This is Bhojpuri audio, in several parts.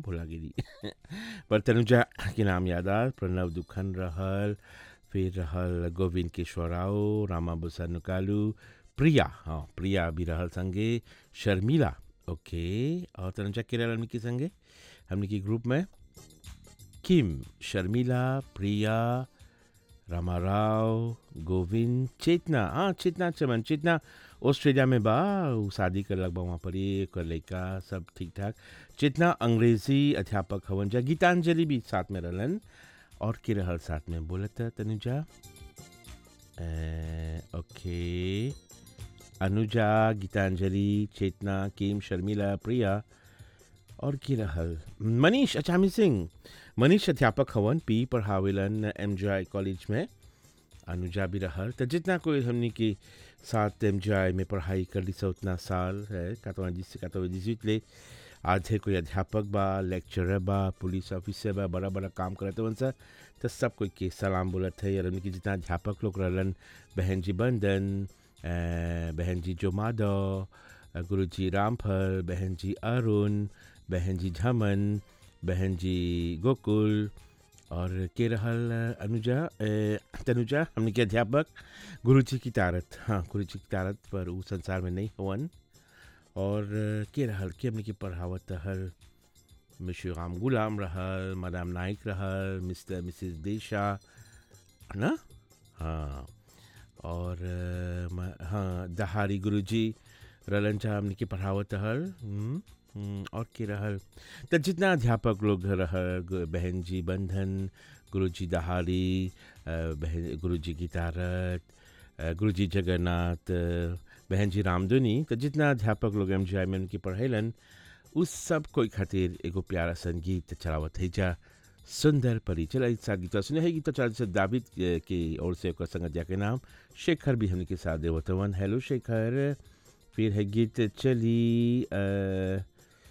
भुला गिरी पर तनुजा के नाम याद आ प्रणव दुखन रहल फिर रहल गोविंद केशवराव रामा बुसानुकालू प्रिया हाँ प्रिया भी रहल संगे शर्मिला ओके और तनुजा के रहल हमने के संगे हमने के ग्रुप में किम शर्मिला प्रिया रामाराव गोविंद चेतना हाँ चेतना चमन चेतना ऑस्ट्रेलिया में बा उ शादी कर लग बा वहाँ पर एक लड़का सब ठीक ठाक चेतना अंग्रेजी अध्यापक हवन जा गीतांजलि भी साथ में रहलन और के रहल साथ में बोलत तनुजा ए, ओके अनुजा गीतांजलि चेतना किम शर्मिला प्रिया और की रहल मनीष अचामी सिंह मनीष अध्यापक हवन पी पढ़ावेलन एम कॉलेज में अनुजा भी रहल तो जितना कोई हमने के साथ एम में पढ़ाई कर ली सो उतना साल है कातवा जिस कातवा जिस ले आज है कोई अध्यापक बा लेक्चरर बा पुलिस ऑफिसर बा बड़ा बड़ा काम करते वन सर तो सब कोई के सलाम बोलत है और उनकी जितना अध्यापक लोग रहलन बहन जी बंदन अ, बहन जी जो माधव गुरु जी रामफल बहन जी अरुण बहन जी झमन बहन जी गोकुल और के रहल अनुजा ए, तनुजा हमने के अध्यापक गुरु जी की तारत हाँ गुरु जी की तारत पर वो संसार में नहीं हवन और के रहल के हमने के पढ़ावत हर मिश्र राम गुलाम रहल मदाम नाइक रहल मिस्टर मिसिस देशा ना हाँ और अ, म- हाँ दहारी गुरु जी रलन चाह हमने के पढ़ावत हल हम्म, हम्म, और के रहल तो जितना अध्यापक लोग रहल ग- बहन जी बंधन गुरु जी दहाड़ी अ, बहन गुरु जी की तारत अ, गुरु जी जगन्नाथ अ, बहन जी रामधुनी तो जितना अध्यापक लोग एम में उनकी पढ़ेलन उस सब कोई खातिर एगो प्यारा संगीत चलावत है जा सुंदर परी चला इस साथ गीता सुने है गीता चला से दाविद अ, की ओर से ओकर संगत के नाम शेखर भी हमने के साथ देवतवन हेलो शेखर फिर है गीत चली अ,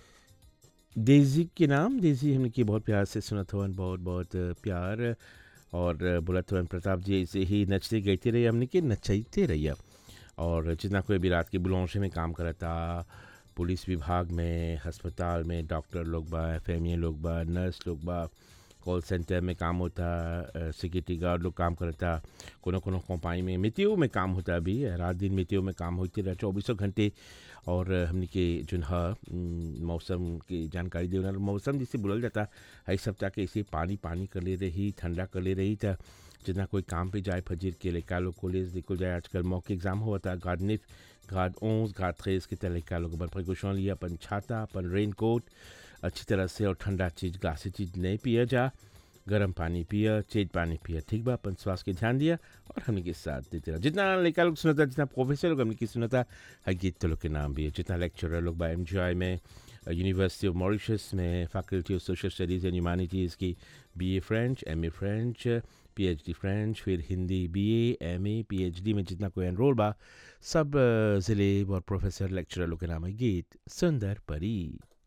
डेजी के नाम डेजी हमने की बहुत प्यार से सुना था बहुत बहुत प्यार और बोला था प्रताप जी ऐसे ही नचते गाते रहिए हमने के नचाइते रहिए और जितना कोई भी रात के बुलौशे में काम करता पुलिस विभाग में अस्पताल में डॉक्टर लोग बा एफ लोग बा नर्स लोग बा कॉल सेंटर में काम होता सिक्योरिटी गार्ड लोग काम करता कोनो कोनो कंपनी में मितियों में काम होता अभी रात दिन मितियों में काम होते रहा चौबीसों घंटे और हमने के जो है उम, मौसम की जानकारी देना मौसम जिसे बोलल जाता है सप्ताह के ऐसे पानी पानी कर ले रही ठंडा कर ले रही था जितना कोई काम पे जाए फजीर के लड़का लोग कॉलेज निकल जाए आजकल मौके एग्जाम हुआ था गार्ड निफ गार्ड ओंस गार्ड थ्रेस के तरह लड़का लोग अपन प्रिकॉशन लिया अपन छाता अपन रेन कोट अच्छी तरह से और ठंडा चीज़ ग्लासी चीज़ नहीं पिया जा गर्म पानी पिया चेज पानी पिया ठीक बा अपन स्वास्थ्य के ध्यान दिया और हमने के साथ देते रहा जितना लड़का लोग सुनता जितना प्रोफेसर लोग हमने की सुनता है गीत लोग के नाम भी है जितना लेक्चरर लोग बा एम में यूनिवर्सिटी ऑफ मॉरिशस में faculty of social studies and humanities की B A French M A French P H D French फिर Hindi B A M A P H D में जितना कोई एनरोल बा सब अ, ज़िले और प्रोफेसर लेक्चरर लोग के नाम है गीत सुंदर परी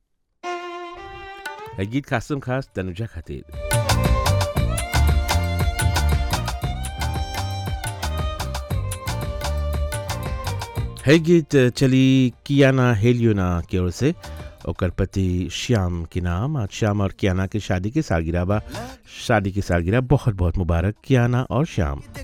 है गीत खासम खास तनुजा खातिर है गीत चली कियाना हेलियोना की ओर से ओकर पति श्याम के नाम आज श्याम और कियाना के शादी की सालगिरह बा शादी की सालगिरह बहुत बहुत मुबारक कियाना और श्याम